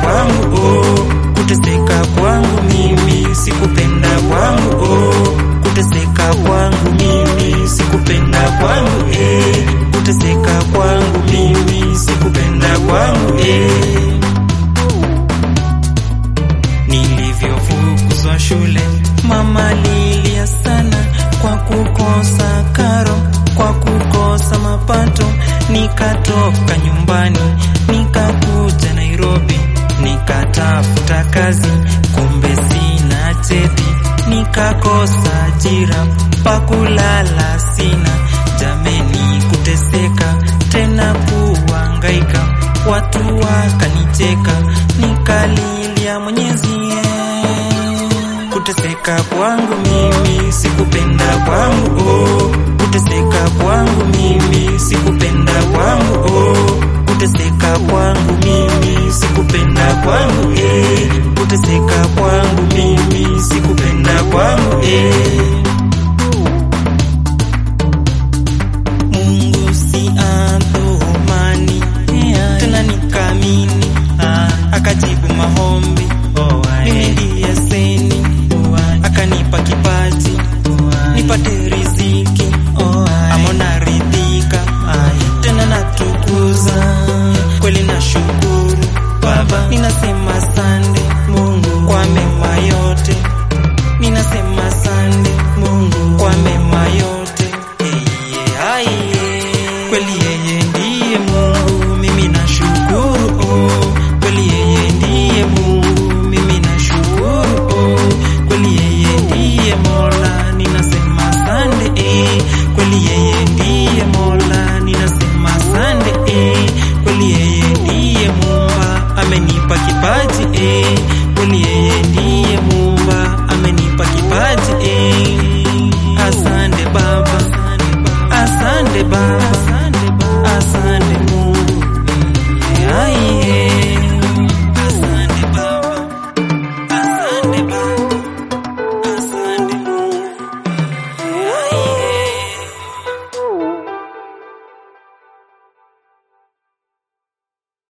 kwangu oh, kuteseka kwangu mimi sikupenda kwangu oh, kuteseka kwangu mimi sikupenda kwangu eh, kuteseka kwangu mimi sikupenda kwangu eh. Nilivyofukuzwa shule mama lilia sana kwa kukosa karo, kwa kukosa mapato. Nikatoka nyumbani nikakuja Nairobi, nikatafuta kazi, kumbe sina cheti, nikakosa ajira, pakulala sina. Jameni, kuteseka tena kuhangaika, watu wakanicheka, nikalilia Mwenyezi kuteseka kwangu mimi sikupenda kwangu oh, kuteseka kwangu mimi sikupenda kwangu oh, kuteseka kwangu mimi sikupenda kwangu eh, kuteseka kwangu mimi sikupenda kwangu eh. Mungu si adhumani tena nikamini akajibu maombi mimi ndiye seni akanipa kipaji nipate riziki amona ridhika tena natukuza kweli na shukuru baba ninasema sande mungu kwa mema yote ninasema sande mungu kwa mema yote Iye, aiye. kweli yeye ndiye mungu mimi nashukuru oh. kweli yeye ndiye mungu mimi nashukuru oh. kweli yeye ndiye mola ninasema sande eh. kweli yeye ndiye mola ninasema sande eh. kweli yeye ndiye mumba amenipa kipaji eh. kweli yeye ndiye